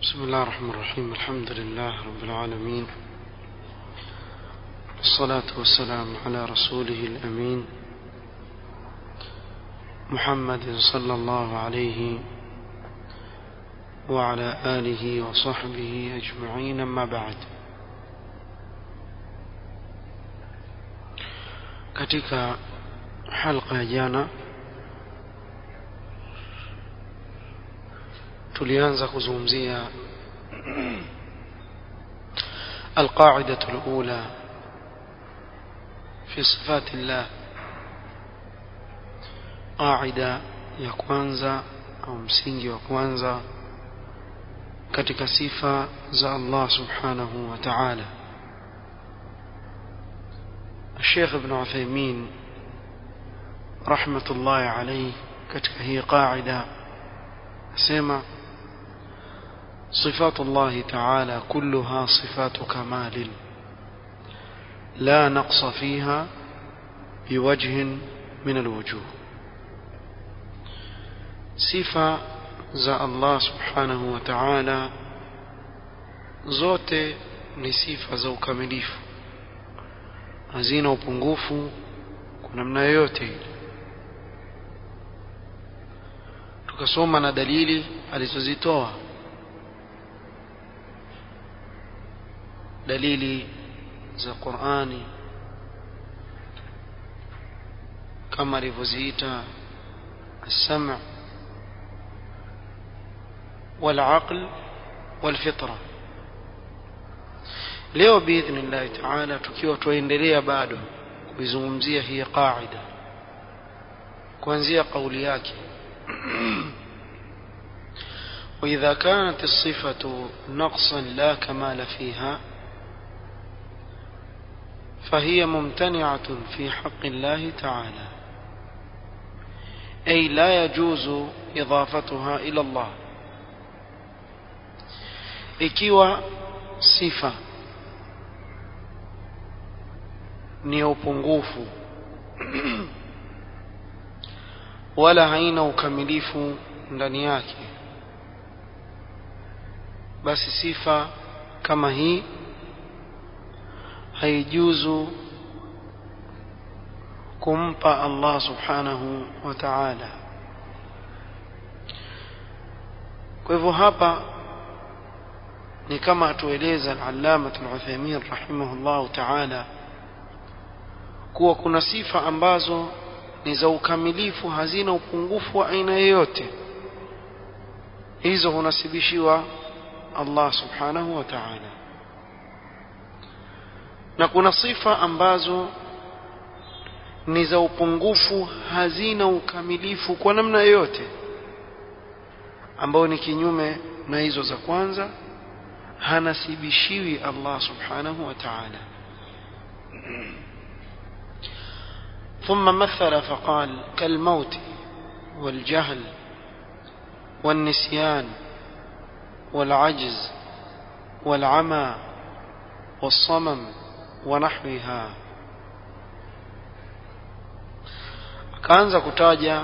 بسم الله الرحمن الرحيم الحمد لله رب العالمين والصلاة والسلام على رسوله الأمين محمد صلى الله عليه وعلى آله وصحبه أجمعين أما بعد katika halqa ya jana tulianza kuzungumzia القاعدة الأولى في صفات الله قاعدة ya kwanza au msingi wa kwanza katika sifa za Allah subhanahu wa ta'ala الشيخ ابن عثيمين رحمة الله عليه katika hii قاعدة سمع صفات الله تعالى كلها صفات كمال لا نقص فيها بوجه من الوجوه صفة za Allah subhanahu wa ta'ala zote ni sifa za ukamilifu hazina upungufu kwa namna yoyote ile tukasoma na dalili alizozitoa dalili za Qur'ani kama alivyoziita السمع والعقل والفطرة leo biidhnillahi taala tukiwa tuendelea bado kuizungumzia hii qaida kuanzia kauli yake وإذا كانت الصفة نقصا لا كمال فيها فهي ممتنعة في حق الله تعالى أي لا يجوز إضافتها إلى الله ikiwa sifa ni upungufu wala haina ukamilifu ndani yake basi sifa kama hii haijuzu kumpa Allah subhanahu wa ta'ala kwa hivyo hapa ni kama atueleza al-allama al-Uthaymeen rahimahullah ta'ala kuwa kuna sifa ambazo ni za ukamilifu hazina upungufu wa aina yoyote hizo hunasibishiwa Allah subhanahu wa ta'ala na kuna sifa ambazo ni za upungufu hazina ukamilifu kwa namna yoyote ambao ni kinyume na hizo za kwanza hanasibishiwi Allah subhanahu wa ta'ala ثم مثل فقال كالموت والجهل والنسيان والعجز والعمى والصمم ونحوها akaanza kutaja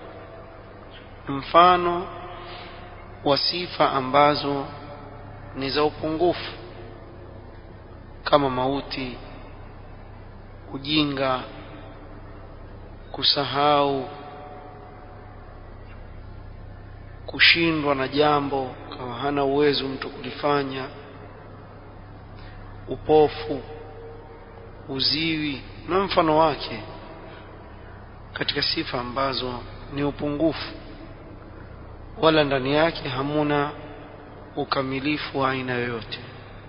mfano wa sifa ambazo ni za upungufu kama mauti ujinga kusahau kushindwa na jambo kama hana uwezo mtu kulifanya upofu uziwi na mfano wake katika sifa ambazo ni upungufu wala ndani yake hamuna ukamilifu wa aina yoyote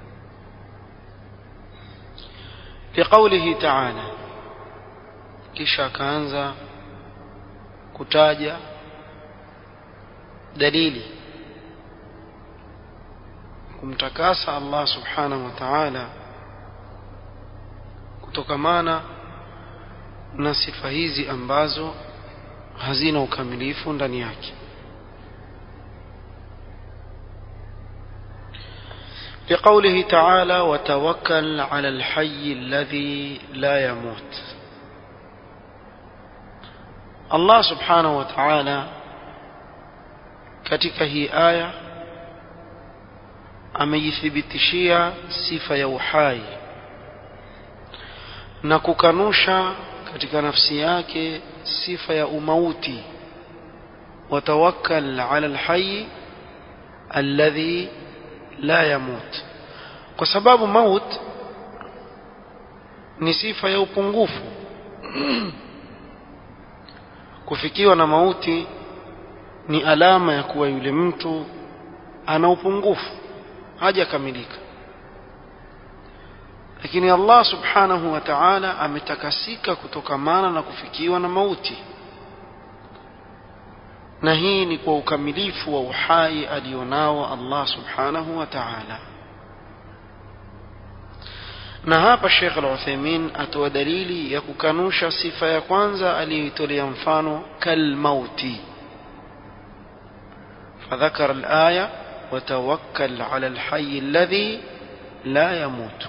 liqaulihi ta'ala kisha akaanza kutaja dalili kumtakasa Allah subhanahu wa ta'ala kutokamana na sifa hizi ambazo hazina ukamilifu ndani yake لقوله تعالى وتوكل على الحي الذي لا يموت Allah subhanahu wa ta'ala katika hii aya amejithibitishia sifa ya uhai na kukanusha katika nafsi yake sifa ya umauti watawakkal ala alhayy alladhi la yamut kwa sababu maut ni sifa ya upungufu kufikiwa na mauti ni alama ya kuwa yule mtu ana upungufu hajakamilika lakini Allah subhanahu wa ta'ala ametakasika kutokamana na kufikiwa na mauti na hii ni kwa ukamilifu wa uhai alionao Allah subhanahu wa ta'ala na hapa Sheikh Al-Uthaymeen atoa dalili ya kukanusha sifa ya kwanza aliyoitolea mfano kalmauti فذكر الآية وتوكل على الحي الذي لا يموت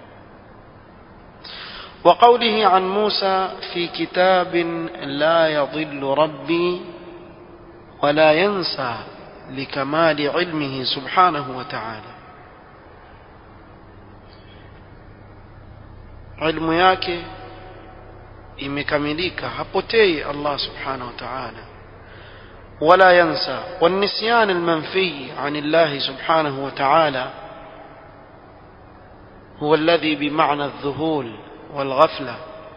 وقوله عن موسى في كتاب لا يضل ربي ولا ينسى لكمال علمه سبحانه وتعالى ilmu yake imekamilika hapotei Allah subhanahu wa ta'ala ولا ينسى والنسيان المنفي عن الله سبحانه وتعالى هو الذي بمعنى الذهول والغفلة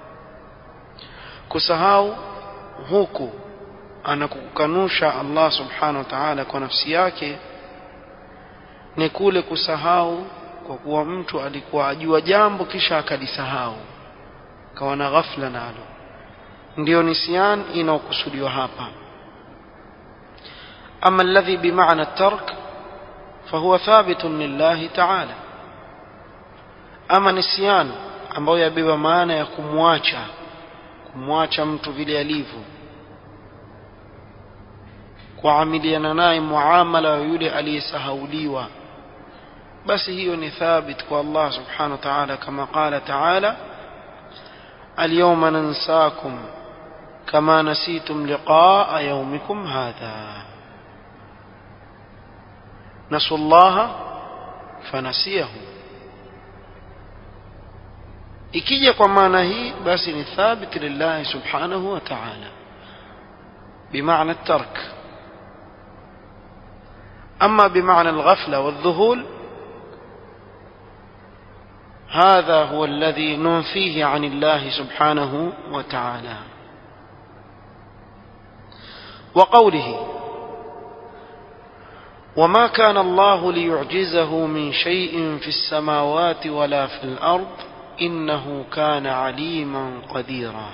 كسهاو huku anakukanusha Allah subhanahu wa ta'ala kwa nafsi yake ni kule kusahau kwa kuwa mtu alikuwa ajua jambo kisha akalisahau kawa na ghafla nalo ndio nisyan inaokusudiwa hapa أما الذي بمعنى الترك فهو ثابت لله تعالى أما نسيان ambayo yabeba maana ya kumwacha kumwacha mtu vile alivyo kuamiliana naye muamala wa yule aliyesahauliwa basi hiyo ni thabit kwa Allah subhanahu wa ta'ala kama qala ta'ala اليوم ننساكم كما نسيتم لقاء يومكم هذا نسوا الله فنسيهم ikija kwa maana hii basi ni thabit lillahi subhanahu wa ta'ala بمعنى الترك أما بمعنى الغفلة والذهول هذا هو الذي ننفيه عن الله سبحانه وتعالى وقوله وما كان الله ليعجزه من شيء في السماوات ولا في الأرض إنه كان عليما قديرا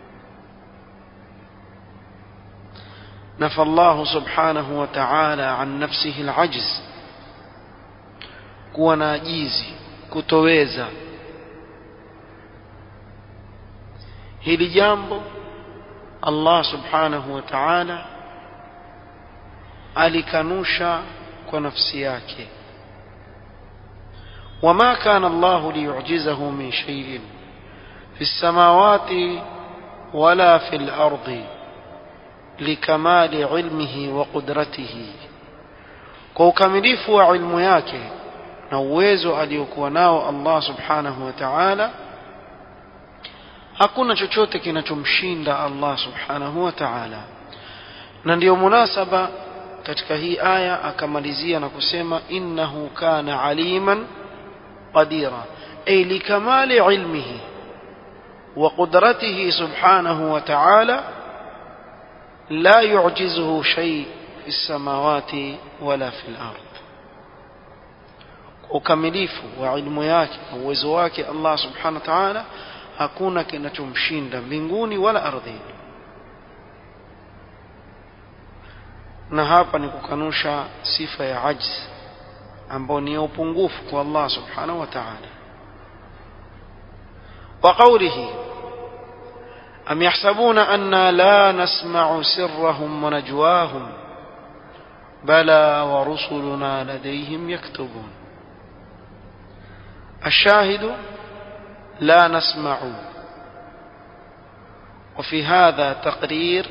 نفى الله سبحانه وتعالى عن نفسه العجز kuwa na ajizi kutoweza hili jambo Allah subhanahu wa ta'ala alikanusha kwa nafsi yake وما كان الله ليعجزه من شيء في السماوات ولا في الأرض لكمال علمه وقدرته kwa ukamilifu wa ilmu yake na uwezo aliokuwa nao Allah subhanahu wa ta'ala hakuna chochote kinachomshinda Allah subhanahu wa ta'ala na ndiyo munasaba katika hii aya akamalizia na kusema innahu kana aliman qadira ay likamali ilmihi wa qudratihi subhanahu wa ta'ala la yu'jizuhu shay fi samawati wala fi al-ard ukamilifu wa ilmu yake na uwezo wake Allah subhanahu wa ta'ala hakuna kinachomshinda mbinguni wala ardhini na hapa ni kukanusha sifa ya ajz ambao ni upungufu kwa Allah subhanahu wa ta'ala وقوله أم يحسبون أنا لا نسمع سرهم ونجواهم بلى ورسلنا لديهم يكتبون الشاهد لا نسمع وفي هذا تقرير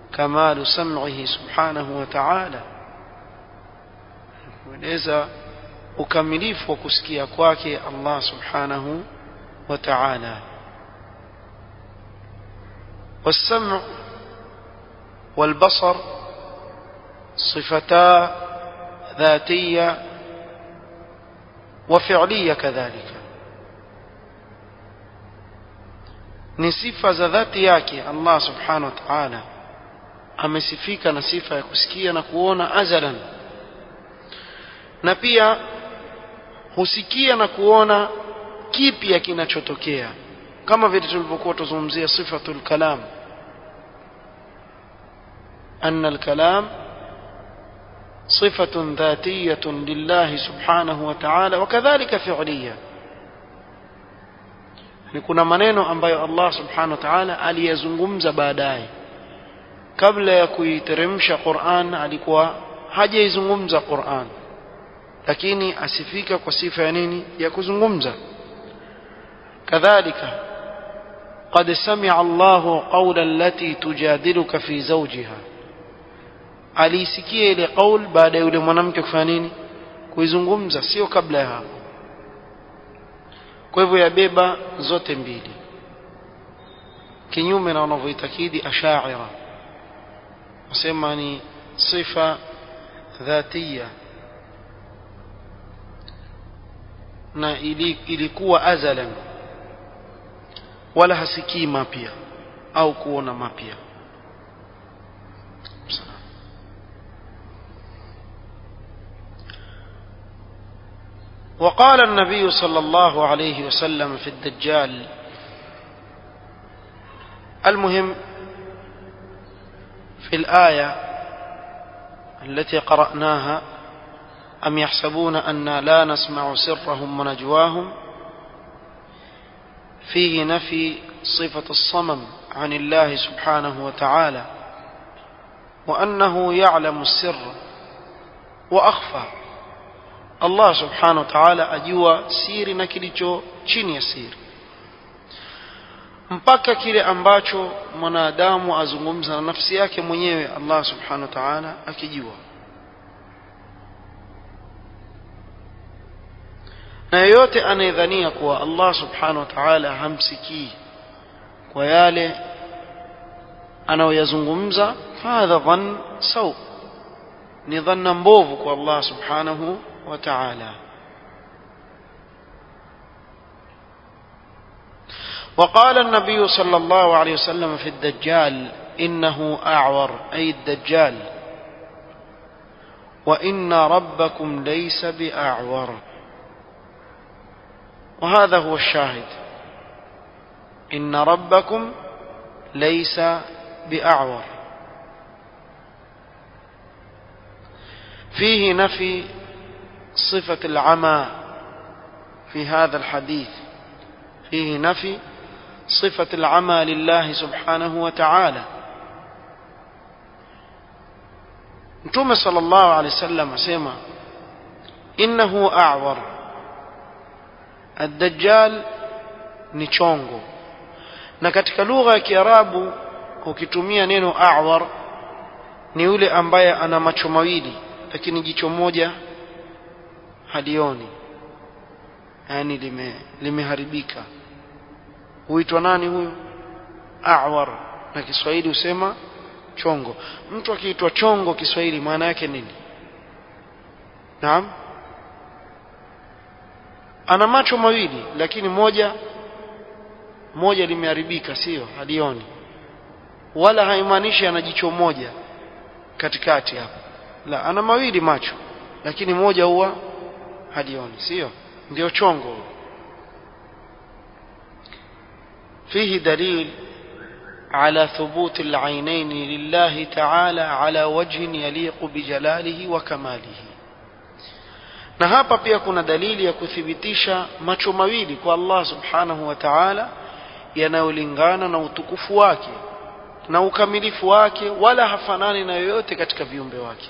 كمال سمعه سبحانه وتعالى kueleza ukamilifu wa kusikia kwake Allah subhanahu wa ta'ala والسمع والبصر صفتا ذاتية وفعلية كذلك ni sifa za dhati yake Allah subhanahu wa ta'ala amesifika na sifa ya kusikia na kuona azalan na pia husikia na kuona kipya kinachotokea kama vile tulivyokuwa tuzungumzia sifatul kalam أن الكلام صفة ذاتية لله سبحانه وتعالى وكذلك فعلية ni kuna maneno ambayo Allah subhanahu wa ta'ala aliyazungumza baadaye kabla ya kuiteremsha Qur'an alikuwa hajaizungumza Qur'an lakini asifika kwa sifa ya nini ya kuzungumza kadhalika قد سمع الله قول التي تجادلك في زوجها aliisikia ile qaul baada ya yule mwanamke kufanya nini kuizungumza sio kabla ya hapo kwa hivyo yabeba zote mbili kinyume na wanavyoitakidi ashaira wasema ni sifa dhatia na ilikuwa azalan wala hasikii mapya au kuona mapya وقال النبي صلى الله عليه وسلم في الدجال المهم في الآية التي قرأناها أم يحسبون أنا لا نسمع سرهم ونجواهم فيه نفي صفة الصمم عن الله سبحانه وتعالى وأنه يعلم السر وأخفى Allah subhanahu wa ta'ala ajua siri na kilicho chini ya siri mpaka kile ambacho mwanadamu azungumza na nafsi yake mwenyewe Allah subhanahu wa ta'ala akijua na yeyote anayedhania kuwa Allah subhanahu wa ta'ala hamsikii kwa yale anayoyazungumza hadha dhann saw ni dhanna mbovu kwa Allah subhanahu وتعالى وقال النبي صلى الله عليه وسلم في الدجال إنه أعور أي الدجال وإن ربكم ليس بأعور وهذا هو الشاهد إن ربكم ليس بأعور فيه نفي صفة العمى في هذا الحديث فيه نفي صفة العمى لله سبحانه وتعالى متوم صلى الله عليه وسلم اسمع إنه أعور الدجال ni chongo na katika lugha ya kiarabu ukitumia neno awar ni yule ambaye ana macho mawili lakini jicho moja halioni yani lime limeharibika huitwa nani huyu awar na Kiswahili husema chongo mtu akiitwa chongo Kiswahili maana yake nini naam ana macho mawili lakini moja moja limeharibika sio halioni wala haimaanishi ana jicho moja katikati hapo la ana mawili macho lakini moja huwa halioni sio ndio chongo فيه دليل على ثبوت العينين لله تعالى على وجه يليق بجلاله وكماله na hapa pia kuna dalili ya kuthibitisha macho mawili kwa Allah subhanahu wa ta'ala yanayolingana na utukufu wake na ukamilifu wake wala hafanani na yoyote katika viumbe wake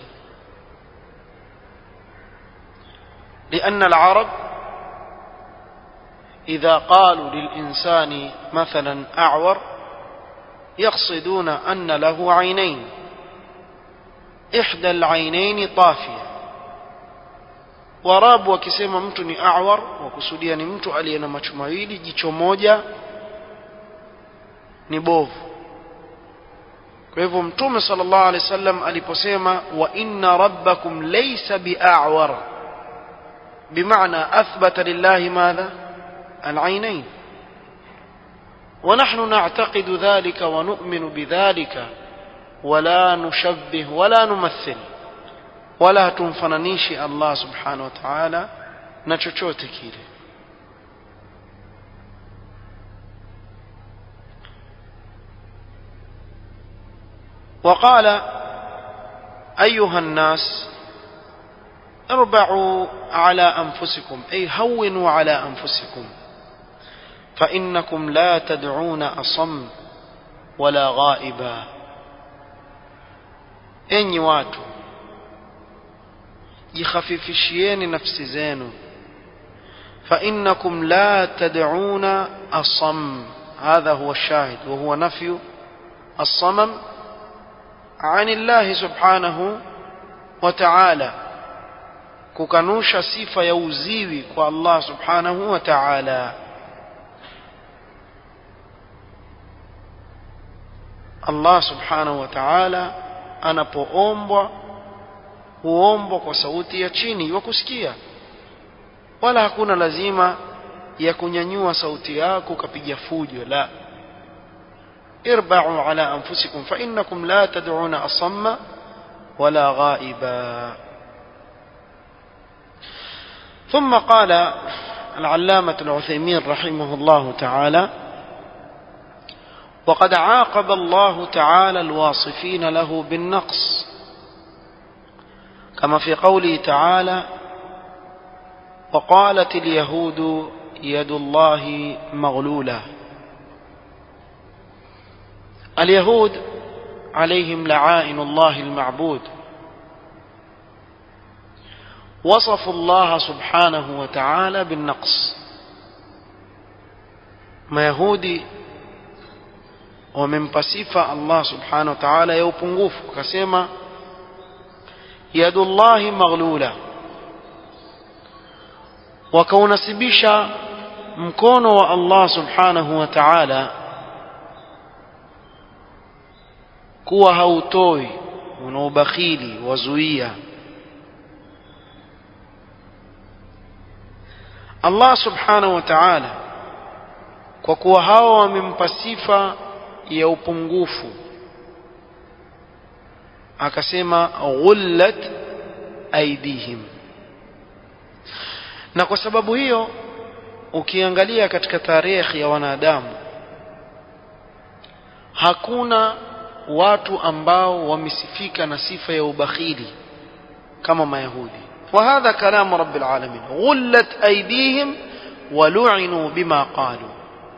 لأن العرب إذا قالوا للإنسان مثلا أعور يقصدون أن له عينين إحدى العينين طافية warabu wakisema mtu ni awar wakusudia ni mtu aliye na macho mawili jicho moja ni bovu kwa hivyo mtume sallallahu alaihi wasallam aliposema wa inna rabbakum laysa bi'awar bimaana athbata lillahi madha العينين ونحن نعتقد ذلك ونؤمن بذلك ولا نشبه ولا نمثل ولا تنفننيشي الله سبحانه وتعالى نچوچوte kile وقال أيها الناس اربعوا على أنفسكم أي هونوا على أنفسكم فإنكم لا تدعون أصم ولا غائبا enyi watu jikhafifishieni nafsi zenu فإنكم لا تدعون أصم هذا هو الشاهد وهو نفي الصمم عن الله سبحانه وتعالى kukanusha sifa ya uziwi kwa Allah subhanahu wa ta'ala Allah subhanahu wa ta'ala anapoombwa huombwa kwa sauti ya chini wa kusikia wala hakuna lazima ya kunyanyua sauti yako ukapiga fujo la irba'u ala anfusikum fa innakum la tad'una asamma wala ghaiba ثم قال العلامة العثيمين رحمه الله تعالى وقد عاقب الله تعالى الواصفين له بالنقص كما في قوله تعالى وقالت اليهود يد الله مغلولة اليهود عليهم لعائن الله المعبود وصفوا الله سبحانه وتعالى بالنقص ما يهودي wamempa sifa Allah subhanahu wa ta'ala ya upungufu akasema yadullahi maghlula wakaunasibisha mkono wa Allah subhanahu wa ta'ala kuwa hautoi una ubakhili wazuia Allah subhanahu wa ta'ala kwa kuwa hawa wamempa sifa ya upungufu akasema ghullat aidihim na kwa sababu hiyo ukiangalia katika tarehe ya wanadamu hakuna watu ambao wamesifika na sifa ya ubakhili kama mayahudi وهذا كلام رب العالمين غلت أيديهم ولعنوا بما قالوا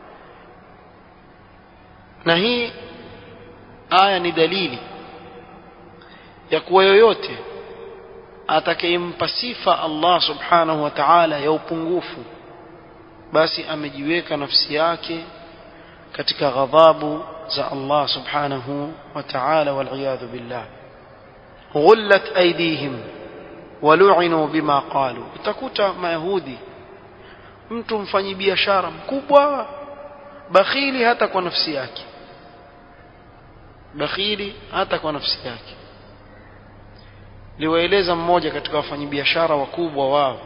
na hii aya ni dalili ya kuwa yoyote atakayempa sifa Allah subhanahu wa ta'ala ya upungufu basi amejiweka nafsi yake katika ghadhabu za Allah subhanahu wa ta'ala wal billah ghullat aydihim walu'inu bima qalu utakuta mayahudi mtu mfanyi biashara mkubwa bakhili hata kwa nafsi yake bakhili hata kwa nafsi yake liwaeleza mmoja katika wafanyabiashara wakubwa wao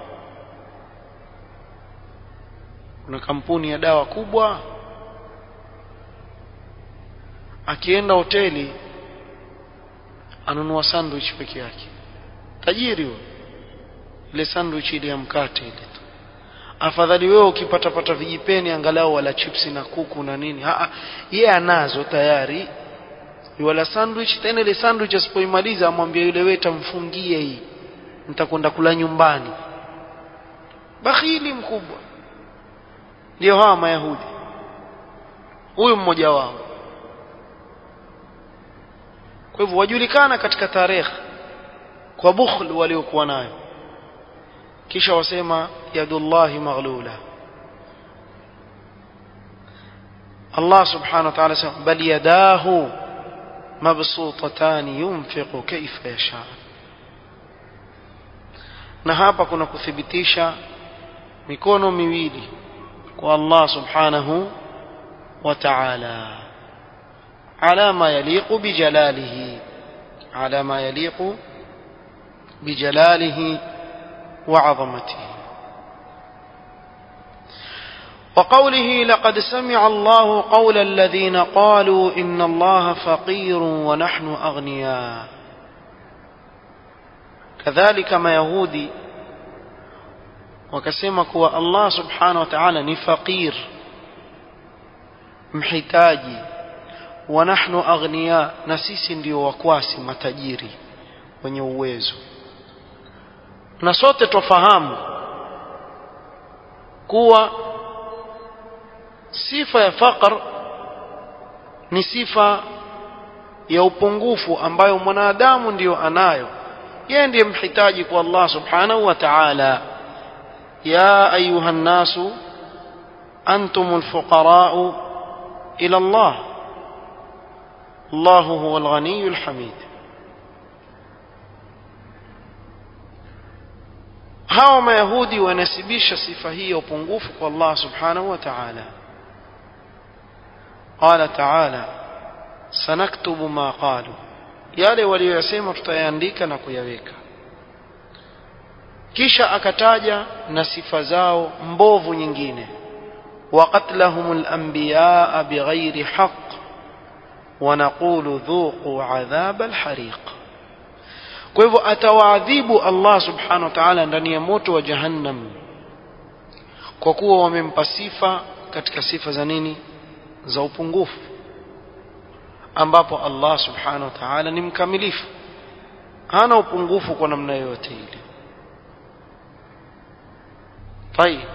kuna kampuni ya dawa kubwa akienda hoteli anunua sandwich peke yake tajiri huyo ile sandwich ile ya mkate ile tu afadhali wewe ukipata pata vijipeni angalau wala chipsi na kuku na nini a yeye anazo tayari wala sandwich tena ile sandwich asipoimaliza amwambia yule weta mfungie hii nitakwenda kula nyumbani bakhili mkubwa ndio hawa mayahudi huyu mmoja wao kwa hivyo wajulikana katika tarehe kwa bukhl waliokuwa nayo kisha wasema yadullahi maghlula Allah subhanahu wa ta'ala sema bal yadahu mabsutatan yunfiqu kayfa yasha na hapa kuna kuthibitisha mikono miwili kwa Allah subhanahu wa ta'ala ala ma yaliqu bijalalihi ala ma yaliqu bijalalihi wa 'azamatihi وقوله لقد سمع الله قول الذين قالوا إن الله فقير ونحن أغنياء كذلك ما يهودي wakasema kuwa Allah subhanahu wa ta'ala ni faqir mhitaji wa nahnu aghniya na sisi ndio wakwasi matajiri wenye uwezo na sote tofahamu kuwa sifa ya faqr ni sifa ya upungufu ambayo mwanadamu ndiyo anayo yeye ndiye mhitaji kwa Allah subhanahu wa ta'ala يا أيها الناس أنتم الفقراء إلى الله الله هو الغني الحميد hawa mayahudi wanasibisha sifa hii ya upungufu kwa Allah subhanahu wa ta'ala qala ta'ala sanaktubu ma qalu yale waliyosema tutayaandika na kuyaweka kisha akataja na sifa zao mbovu nyingine وقتلهم الأنبياء بغير حق ونقول ذوقوا عذاب الحريق kwa hivyo atawaadhibu Allah subhanahu wa ta'ala ndani ya moto wa jahannam kwa kuwa wamempa sifa katika sifa za nini za upungufu ambapo Allah subhanahu wa ta'ala ni mkamilifu hana upungufu kwa namna yoyote ile طيب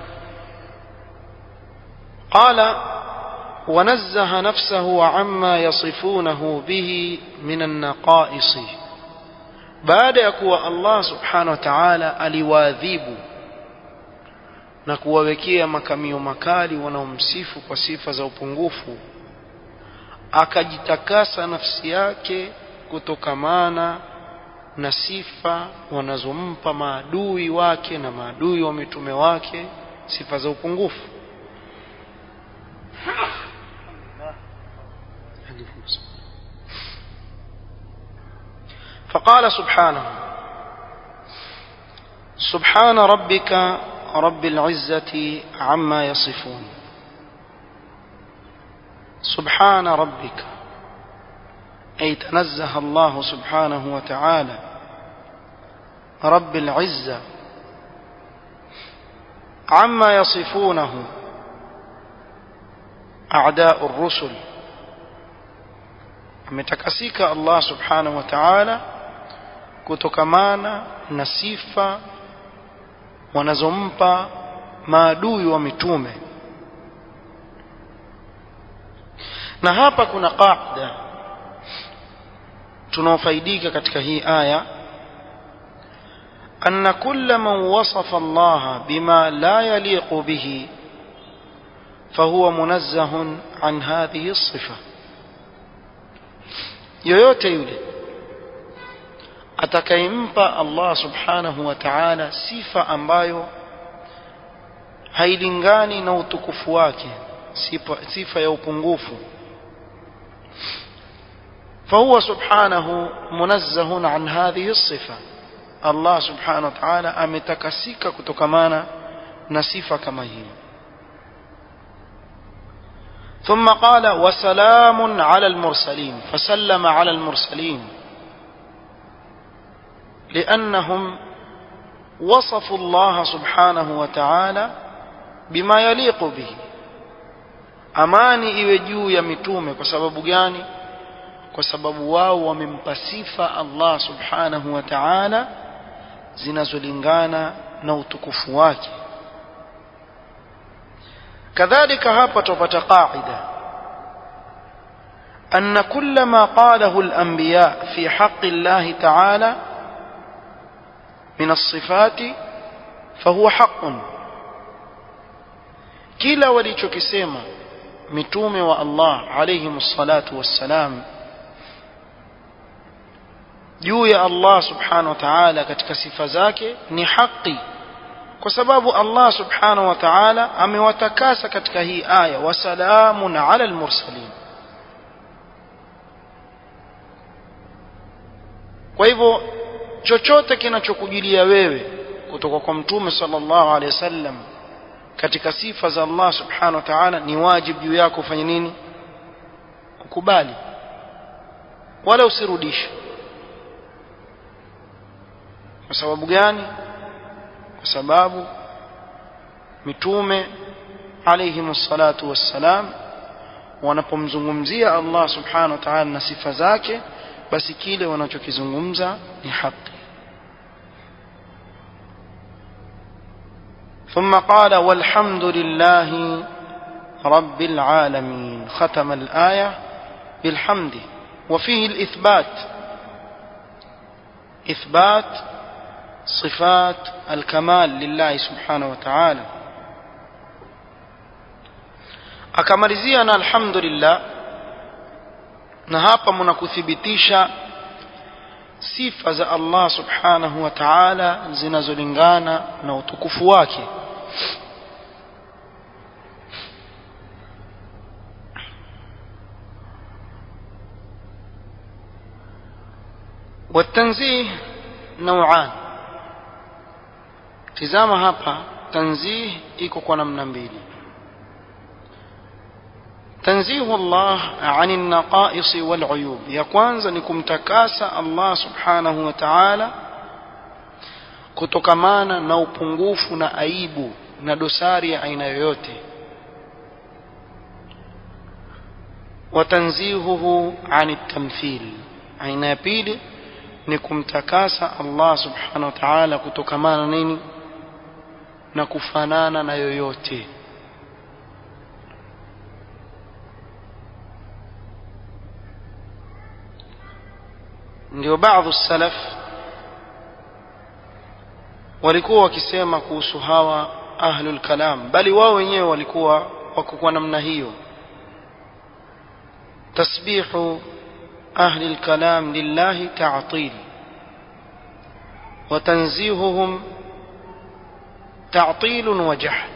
قال ونزه نفسه عما يصفونه به من النقائص baada ya kuwa Allah subhanahu wa ta'ala aliwaadhibu na kuwawekea makamio makali wanaomsifu kwa sifa za upungufu akajitakasa nafsi yake kutokamana na sifa wanazompa maadui wake na maadui wa mitume wake sifa za upungufu فقال سبحانه سبحان ربك رب العزة عما يصفون سبحان ربك أي تنزه الله سبحانه وتعالى رب العزة عما يصفونه أعداء الرسل ametakasika Allah subhanahu wa ta'ala kutokamana na sifa wanazompa maadui wa mitume na hapa kuna qaida tunaofaidika katika hii aya أن كل من وصف الله بما لا يليق به فهو منزه عن هذه الصفة yoyote yule atakayempa Allah subhanahu wa ta'ala sifa ambayo hailingani na utukufu wake sifa, sifa ya upungufu فهو سبحانه منزه عن هذه الصفة الله سبحانه وتعالى ametakasika kutokamana na sifa kama hii ثم قال وسلام على المرسلين فسلم على المرسلين لأنهم وصفوا الله سبحانه وتعالى بما يليق به amani iwe juu ya mitume kwa sababu gani kwa sababu wao wamempa sifa Allah subhanahu wa ta'ala zinazolingana na utukufu wake كذلك hapa tupata qaida أن كل ما قاله الأنبياء في حق الله تعالى من الصفات فهو حق kila walichokisema mitume wa Allah alayhim salatu wassalam juu ya Allah subhanahu wa ta'ala katika sifa zake ni haki kwa sababu Allah subhanahu wa ta'ala amewatakasa katika hii aya wasalamun ala almursalin kwa hivyo chochote kinachokujilia wewe kutoka kwa mtume sallallahu alaihi wasallam katika sifa za Allah subhanahu wa ta'ala ni wajibu juu yako ufanye nini ukubali wala usirudishe kwa sababu gani kwa sababu mitume alayhi salatu wassalam wanapomzungumzia Allah subhanahu wa ta'ala na sifa zake basi kile wanachokizungumza ni haki ثم قال والحمد لله رب العالمين ختم الآية بالحمد وفيه الإثبات إثبات صفات الكمال لله سبحانه وتعالى akamalizia na alhamdulillah na hapa mnakuthibitisha sifa za Allah subhanahu wa ta'ala zinazolingana na utukufu wake والتنزيه نوعان tizama hapa tanzih iko kwa namna mbili تنزيه الله عن النقائص والعيوب ya kwanza ni kumtakasa Allah subhanahu wa ta'ala kutokamana na upungufu na aibu na dosari ya aina yoyote watanzihuhu an tamthil aina ya pili ni kumtakasa Allah subhanahu wa ta'ala kutokamana nini na kufanana na yoyote ndio baadhi salaf walikuwa wakisema kuhusu hawa ahlul kalam bali wao wenyewe walikuwa wako kwa namna hiyo tasbihu ahli alkalam lillahi ta'til وتنزيههم تعطيل وجحد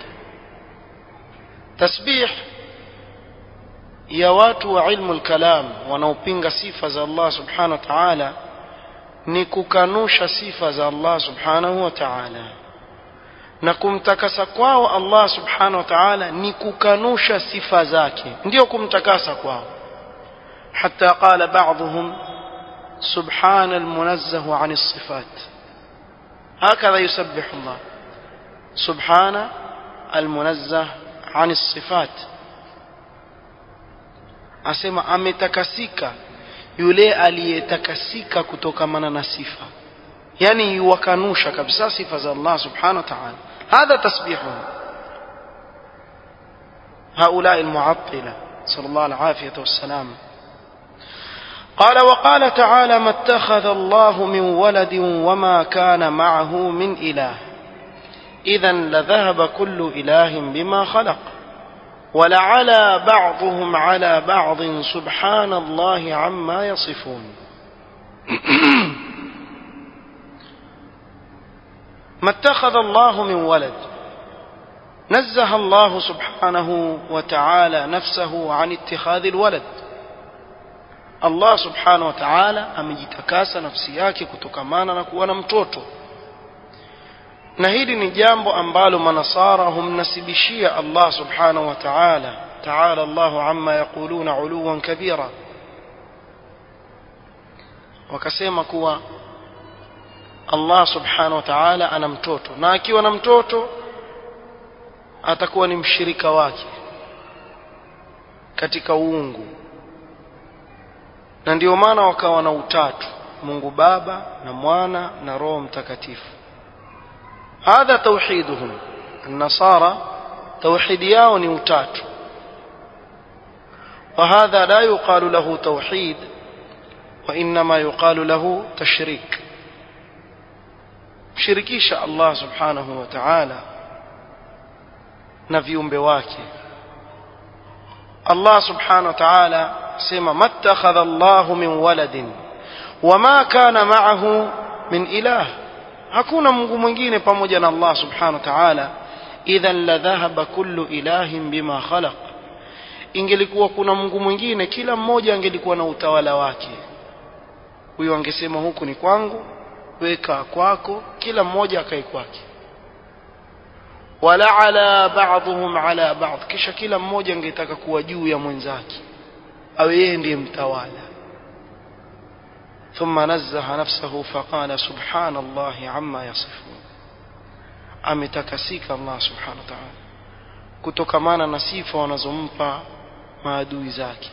تسبيح ya watu wa ilmu al-kalam wanaopinga sifa za Allah subhanahu wa ta'ala ni kukanusha sifa za Allah subhanahu wa ta'ala na kumtakasa kwao Allah subhanahu wa ta'ala ni kukanusha sifa zake ndio kumtakasa kwao حتى قال بعضهم سبحان المنزه عن الصفات هكذا يسبح الله سبحان المنزه عن الصفات asema ametakasika yule aliyetakasika kutokamana na sifa yani yuwakanusha kabisa sifa za Allah subhanahu wa ta'ala hadha tasbihuhum هؤلاء المعطلة صلى الله العافية والسلام قال وقال تعالى ما اتخذ الله من ولد وما كان معه من إله إذا لذهب كل إله بما خلق ولعلى بعضهم على بعض سبحان الله عما يصفون ما اتخذ الله من ولد نزه الله سبحانه وتعالى نفسه عن اتخاذ الولد Allah subhanahu wa ta'ala amejitakasa nafsi yake kutokamana na kuwa na mtoto na hili ni jambo ambalo manasara humnasibishia Allah subhanahu wa ta'ala ta'ala Allahu amma yaquluna uluwan kabira wakasema kuwa Allah subhanahu wa ta'ala ana mtoto na akiwa na mtoto atakuwa ni mshirika wake katika uungu na ndio maana wakawa na utatu Mungu Baba na Mwana na Roho Mtakatifu hadha tauhiduhum النصارى توحيد yao ni utatu وهذا لا يقال له توحيد وإنما يقال له تشريك shirikisha Allah subhanahu wa ta'ala na viumbe wake Allah subhanahu wa ta'ala sema mattakhadha Allah min waladin wama kana ma'ahu min ilah hakuna mungu mwingine pamoja na Allah subhanahu wa ta'ala idhan la dhahaba kullu ilahin bima khalaq ingelikuwa kuna mungu mwingine kila mmoja angelikuwa na utawala wake huyo angesema huku ni kwangu weka kwako kila mmoja akae kwake wala ala ba'dhum ala ba'd kisha kila mmoja angetaka kuwa juu ya mwenzake awe yeye ndiye mtawala ثم نزه نفسه فقال سبحان الله عما يصفون ametakasika Allah subhanahu wa ta'ala kutokamana na sifa wanazompa maadui zake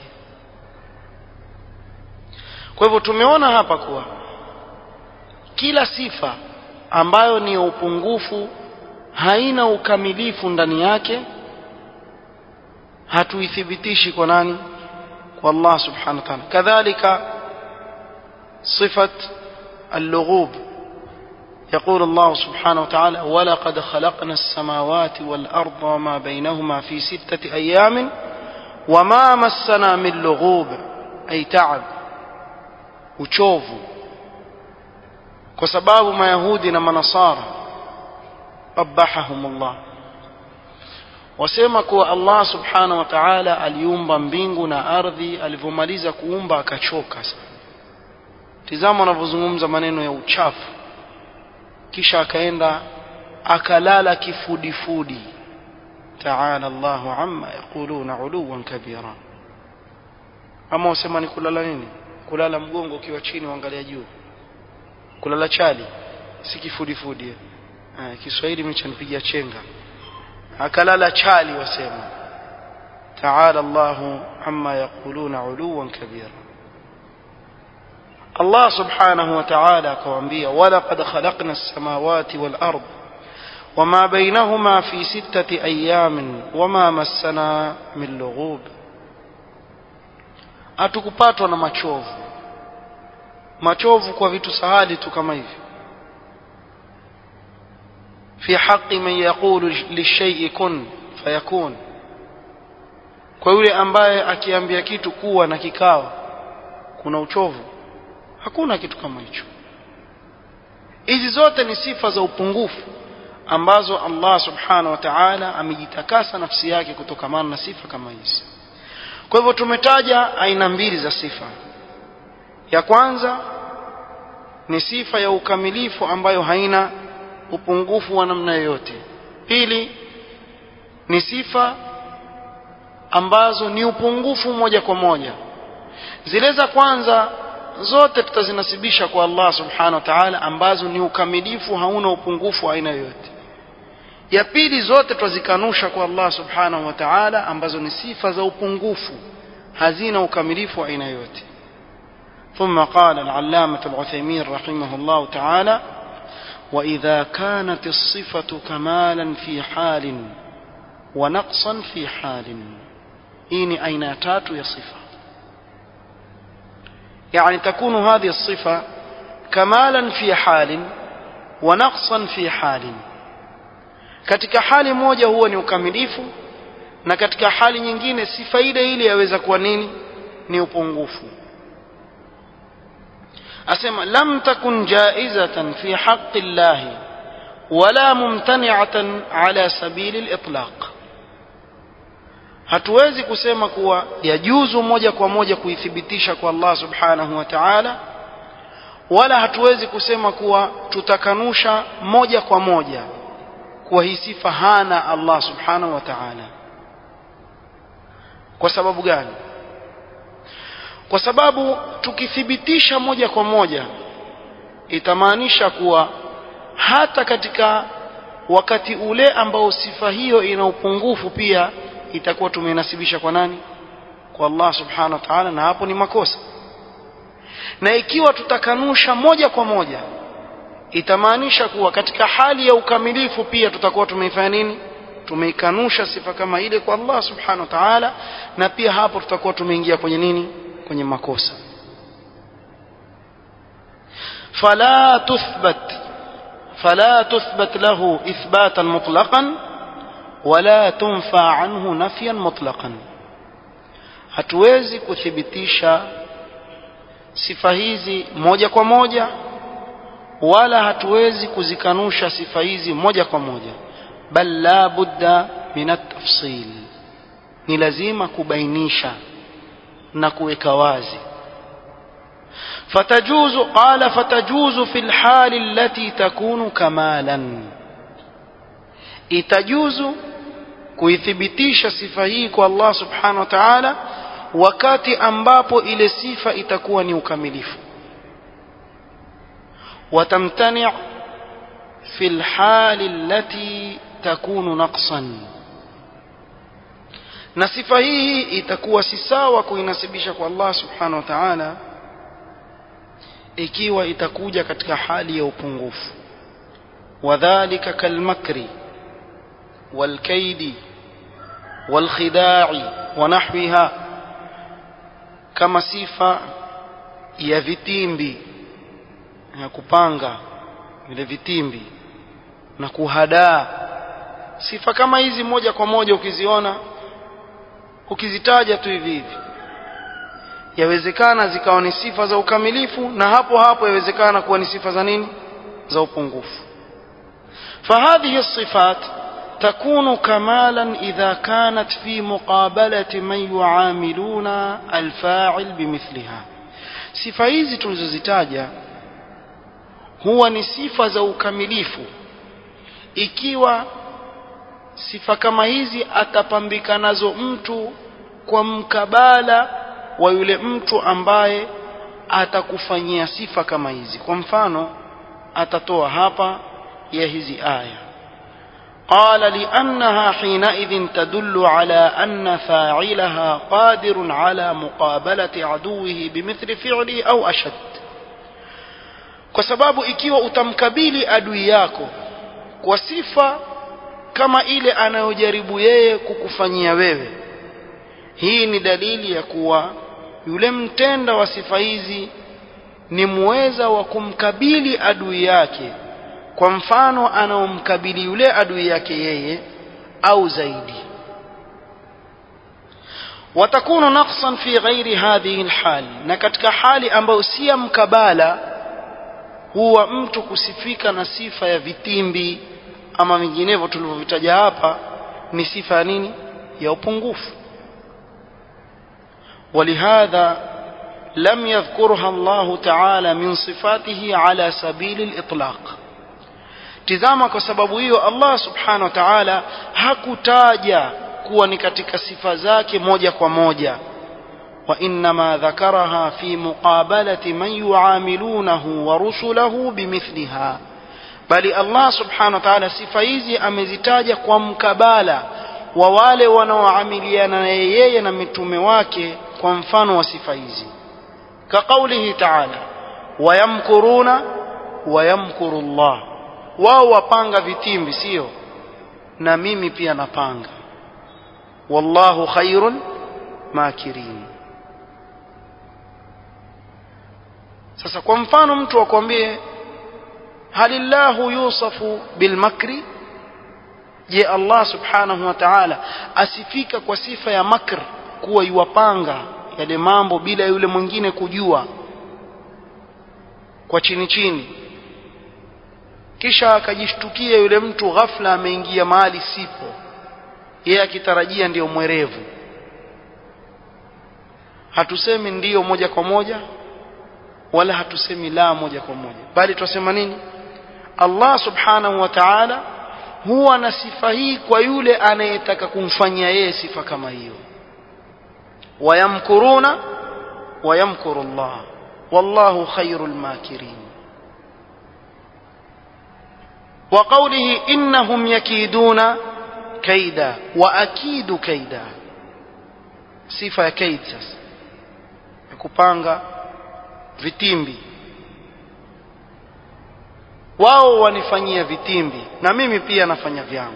kwa hivyo tumeona hapa kuwa kila sifa ambayo ni ya upungufu haina ukamilifu ndani yake hatuithibitishi kwa nani kwa Allah subhanahu wa ta'ala kadhalika صفة اللغوب يقول الله سبحانه وتعالى ولقد خلقنا السماوات والأرض وما بينهما في ستة أيام وما مسنا من لغوب أي تعب uchovu kwa sababu mayahudi na manasara qabahahum Allah wasema kuwa Allah subhanahu wa ta'ala aliumba mbingu na ardhi alivyomaliza kuumba akachoka sana tizama wanavyozungumza maneno ya uchafu kisha akaenda akalala kifudifudi taala Allahu amma yaquluna uluwan kabira ama wasema ni kulala nini kulala mgongo ukiwa chini uangalia juu kulala chali si kifudifudi ah Kiswahili mchanipigia chenga akalala chali wasema taala Allahu amma yaquluna uluwan kabira Allah subhanahu wa ta'ala akawaambia walaqad khalaqna as-samawati wal ard wama bainahuma fi sittati ayamin wama massana min lughub atukupatwa na machovu machovu kwa vitu sahali tu kama hivi fi haqqi man yaqulu lishay'i kun fayakun kwa yule ambaye akiambia kitu kuwa na kikawa kuna uchovu hakuna kitu kama hicho hizi zote ni sifa za upungufu ambazo Allah subhanahu wa ta'ala amejitakasa nafsi yake kutokamana na sifa kama hizi kwa hivyo tumetaja aina mbili za sifa ya kwanza ni sifa ya ukamilifu ambayo haina upungufu wa namna yoyote pili ni sifa ambazo ni upungufu moja kwa moja zile za kwanza zote tutazinasibisha kwa Allah subhanahu wa ta'ala ambazo ni ukamilifu hauna upungufu aina yoyote ya pili zote twazikanusha kwa Allah subhanahu wa ta'ala ambazo ni sifa za upungufu hazina ukamilifu aina yoyote ثم قال العلامة العثيمين رحمه الله تعالى وإذا كانت الصفة كمالا في حال ونقصا في حال إني أين تات يا صفة يعني تكون هذه الصفة كمالا في حال ونقصا في حال katika hali moja huwa ni ukamilifu na katika hali nyingine sifa ile ile yaweza kuwa nini ni upungufu asema lam takun jaizatan fi haqqi Allah wala mumtani'atan ala sabili al-itlaq hatuwezi kusema kuwa yajuzu moja kwa moja kuithibitisha kwa Allah subhanahu wa ta'ala wala hatuwezi kusema kuwa tutakanusha moja kwa moja kuwa hii sifa hana Allah subhanahu wa ta'ala kwa sababu gani kwa sababu tukithibitisha moja kwa moja itamaanisha kuwa hata katika wakati ule ambao sifa hiyo ina upungufu pia itakuwa tumeinasibisha kwa nani kwa Allah subhanahu wa ta'ala na hapo ni makosa na ikiwa tutakanusha moja kwa moja itamaanisha kuwa katika hali ya ukamilifu pia tutakuwa tumeifanya nini tumeikanusha sifa kama ile kwa Allah subhanahu wa ta'ala na pia hapo tutakuwa tumeingia kwenye nini kwenye makosa fala tuthbat fala tuthbat lahu ithbatan mutlaqan wala tunfa anhu nafyan mutlaqan hatuwezi kuthibitisha sifa hizi moja kwa moja wala hatuwezi kuzikanusha sifa hizi moja kwa moja bal la budda min at-tafsil ni lazima kubainisha na kuweka wazi فتجوز قال فتجوز في الحال التي تكون كمالا itajuzu kuithibitisha sifa hii kwa Allah subhanahu wa ta'ala wakati ambapo ile sifa itakuwa ni ukamilifu watamtani' fi alhali allati takunu naqsan na sifa hii itakuwa si sawa kuinasibisha kwa Allah subhanahu wa ta'ala ikiwa itakuja katika hali ya upungufu wadhālika kalmakri والكيد والخداع ونحوها kama sifa ya vitimbi ya kupanga vile vitimbi na kuhadaa sifa kama hizi moja kwa moja ukiziona ukizitaja tu hivi hivi yawezekana zikawa ni sifa za ukamilifu na hapo hapo yawezekana kuwa ni sifa za nini za upungufu فهذه الصفات تكون كمالا إذا كانت في مقابلة من يعاملون الفاعل بمثلها sifa hizi tulizozitaja huwa ni sifa za ukamilifu ikiwa sifa kama hizi atapambika nazo mtu kwa mkabala wa yule mtu ambaye atakufanyia sifa kama hizi kwa mfano atatoa hapa ya hizi aya قال لأنها حينئذ تدل على أن فاعلها قادر على مقابلة عدوه بمثل فعله أو أشد kwa sababu ikiwa utamkabili adui yako kwa sifa kama ile anayojaribu yeye kukufanyia wewe hii ni dalili ya kuwa yule mtenda wa sifa hizi ni muweza wa kumkabili adui yake kwa mfano anaomkabili yule adui yake yeye au zaidi watakunu naqsan fi ghairi hadhihi alhal na katika hali ambayo si ya mkabala huwa mtu kusifika na sifa ya vitimbi ama vinginevyo tulivyovitaja hapa ni sifa ya nini ya upungufu ولهذا لم يذكرها الله تعالى من صفاته على سبيل الإطلاق tizama kwa sababu hiyo Allah subhanahu wa ta'ala hakutaja kuwa ni katika sifa zake moja kwa moja wa inma dhakaraha fi muqabalati man yuamilunahu wa rusulahu bimithliha bali Allah subhanahu wa ta'ala sifa hizi amezitaja kwa mkabala wa wale wanaoamiliana na yeye na mitume wake kwa mfano wa sifa hizi كقوله تعالى ويمكرون ويمكر الله wao wapanga vitimbi sio na mimi pia napanga wallahu khairun makirin sasa kwa mfano mtu akwambie halillahu yusafu bilmakri je Allah subhanahu wa ta'ala asifika kwa sifa ya makr kuwa yuwapanga yale mambo bila yule mwingine kujua kwa chini chini kisha akajishtukia yule mtu ghafla ameingia mahali sipo yeye akitarajia ndiyo mwerevu hatusemi ndiyo moja kwa moja wala hatusemi la moja kwa moja bali twasema nini Allah subhanahu wa ta'ala huwa na sifa hii kwa yule anayetaka kumfanyia yeye sifa kama hiyo wayamkuruna wayamkuru Allah wallahu khairul makirin وقوله إنهم يكيدون كيدا وأكيد كيدا صفة كيد sasa kupanga vitimbi wao wanifanyia vitimbi na mimi pia nafanya vyangu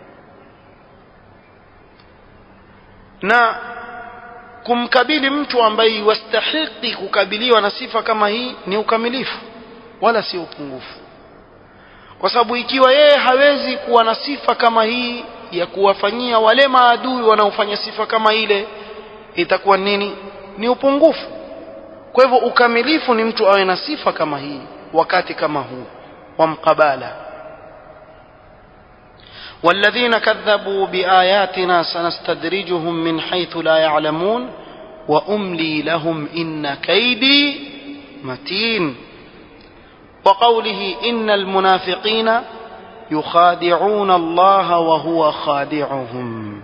na kumkabili mtu ambaye wastahiki kukabiliwa na sifa kama hii ni ukamilifu wala si upungufu kwa sababu ikiwa yeye hawezi kuwa na sifa kama hii ya kuwafanyia wale maadui wanaofanya sifa kama ile itakuwa nini ni upungufu kwa hivyo ukamilifu ni mtu awe na sifa kama hii wakati kama huu wa mqabala والذين كذبوا بآياتنا سنستدرجهم من حيث لا يعلمون وأملي لهم إن كيدي متين وقوله إن المنافقين يخادعون الله وهو خادعهم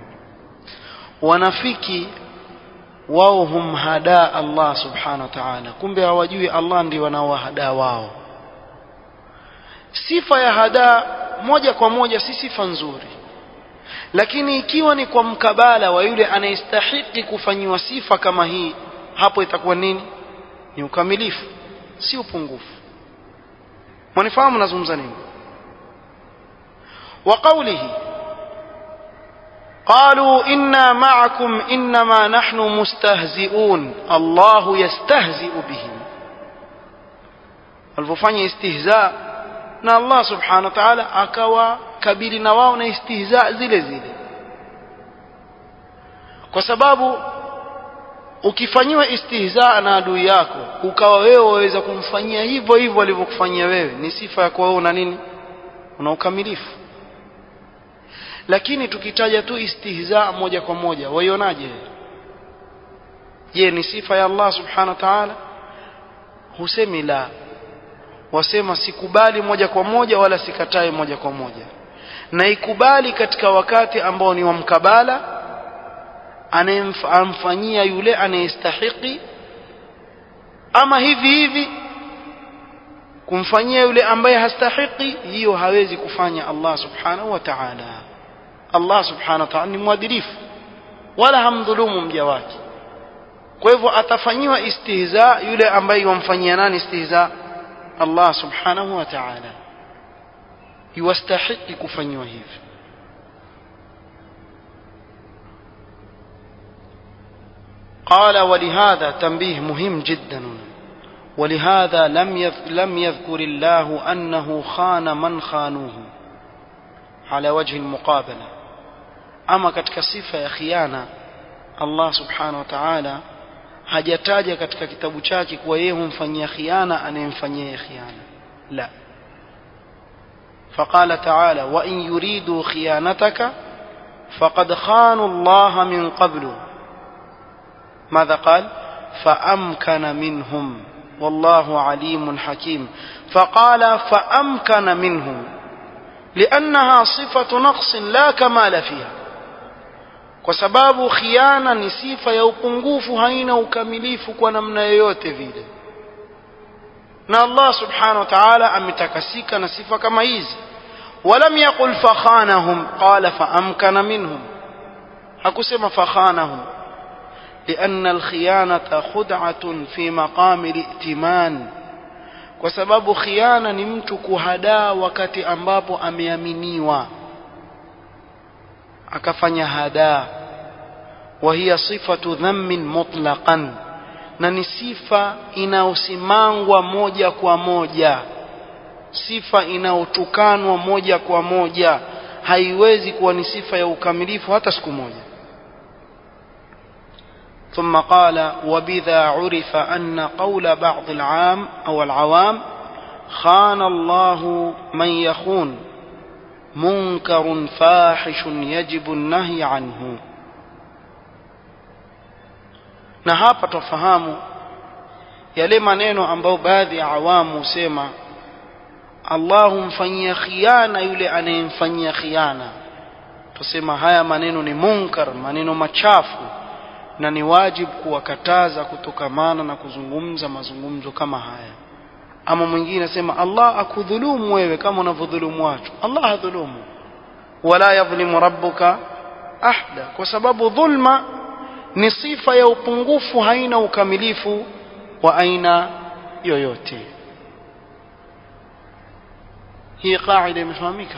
ونفكي wao humhadaa Allah subhanahu wa ta'ala kumbe hawajui Allah ndio wanaowahadaa wao sifa ya hadaa moja kwa moja si sifa nzuri lakini ikiwa ni kwa mkabala wa yule anayestahiki kufanyiwa sifa kama hii hapo itakuwa nini ni ukamilifu si upungufu mwanifahamu nazungumza nini wa qawlihi قالوا إنا معكم إنما نحن مستهزئون الله يستهزئ بهم walipofanya istihza na Allah subhanahu wa ta'ala akawa kabili na wao na istihza zile zile kwa sababu ukifanyiwa istihza na adui yako ukawa wewe waweza kumfanyia hivyo hivyo alivyokufanyia wewe ni sifa ya kuwa wewe una nini una ukamilifu lakini tukitaja tu istihza moja kwa moja waionaje je ni sifa ya Allah subhanahu wa ta'ala husemi la wasema sikubali moja kwa moja wala sikatai moja kwa moja na ikubali katika wakati ambao ni wa mkabala anayemfanyia yule anayestahiki ama hivi hivi kumfanyia yule ambaye hastahiki hiyo hawezi kufanya Allah subhanahu wa ta'ala Allah subhanahu wa ta'ala ni mwadilifu wala hamdhulumu mja wake kwa hivyo atafanyiwa istihza yule ambaye yamfanyia nani istihza Allah subhanahu wa ta'ala yuwastahiki kufanyiwa hivi قال ولهذا تنبيه مهم جدا ولهذا لم لم يذكر الله أنه خان من خانوه على وجه المقابلة أما katika sifa ya khiana Allah subhanahu wa ta'ala hajataja katika kitabu chake kuwa yeye humfanyia khiana anayemfanyia khiana la فقال تعالى وإن يريدوا خيانتك فقد خانوا الله من قبل ماذا قال فأمكن منهم والله عليم حكيم فقال فأمكن منهم لأنها صفة نقص لا كمال فيها kwa sababu khiana ni sifa ya upungufu haina ukamilifu kwa namna yoyote vile na Allah subhanahu wa ta'ala ametakasika na sifa kama hizi walam yaqul fakhanahum qala faamkana minhum hakusema fakhanahum لأن الخيانة خدعة في مقام الائتمان kwa sababu khiana ni mtu kuhadaa wakati ambapo ameaminiwa akafanya hadaa wa hiya sifatu dhammin mutlaqan na ni sifa inayosimangwa moja kwa moja sifa inayotukanwa moja kwa moja haiwezi kuwa ni sifa ya ukamilifu hata siku moja ثم قال وبذا عرف أن قول بعض العام أو العوام خان الله من يخون منكر فاحش يجب النهي عنه na hapa twafahamu yale maneno ambayo baadhi ya awamu husema Allah humfanyia khiana yule anayemfanyia khiana tusema haya maneno ni munkar maneno machafu na ni wajibu kuwakataza kutokamana na kuzungumza mazungumzo kama haya ama mwingine asema Allah akudhulumu wewe kama unavyodhulumu watu Allah hadhulumu wala yadhlimu rabbuka ahda kwa sababu dhulma ni sifa ya upungufu haina ukamilifu wa aina yoyote hii kaida imefahamika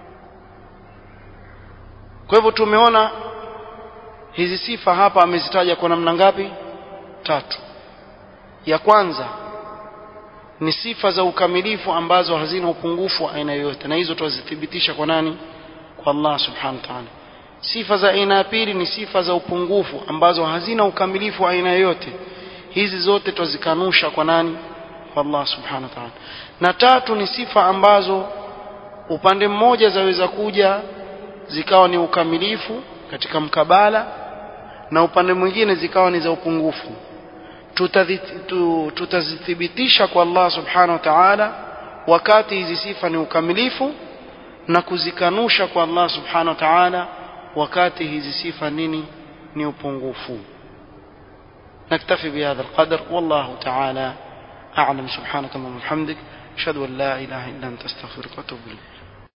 kwa hivyo tumeona hizi sifa hapa amezitaja kwa namna ngapi tatu ya kwanza ni sifa za ukamilifu ambazo hazina upungufu wa aina yoyote na hizo tuzithibitisha kwa nani kwa Allah subhanahu wa ta'ala sifa za aina ya pili ni sifa za upungufu ambazo hazina ukamilifu wa aina yoyote hizi zote twazikanusha kwa nani kwa Allah subhanahu wa ta'ala na tatu ni sifa ambazo upande mmoja zaweza kuja zikawa ni ukamilifu katika mkabala na upande mwingine zikawa ni za upungufu tutazithibitisha kwa Allah subhanahu wa ta'ala wakati hizi sifa ni ukamilifu na kuzikanusha kwa Allah subhanahu wa ta'ala wakati hizi sifa nini ni upungufu نكتفي بهذا القدر والله تعالى أعلم سبحانك اللهم وبحمدك أشهد أن لا إله إلا أنت أستغفرك وأتوب إليك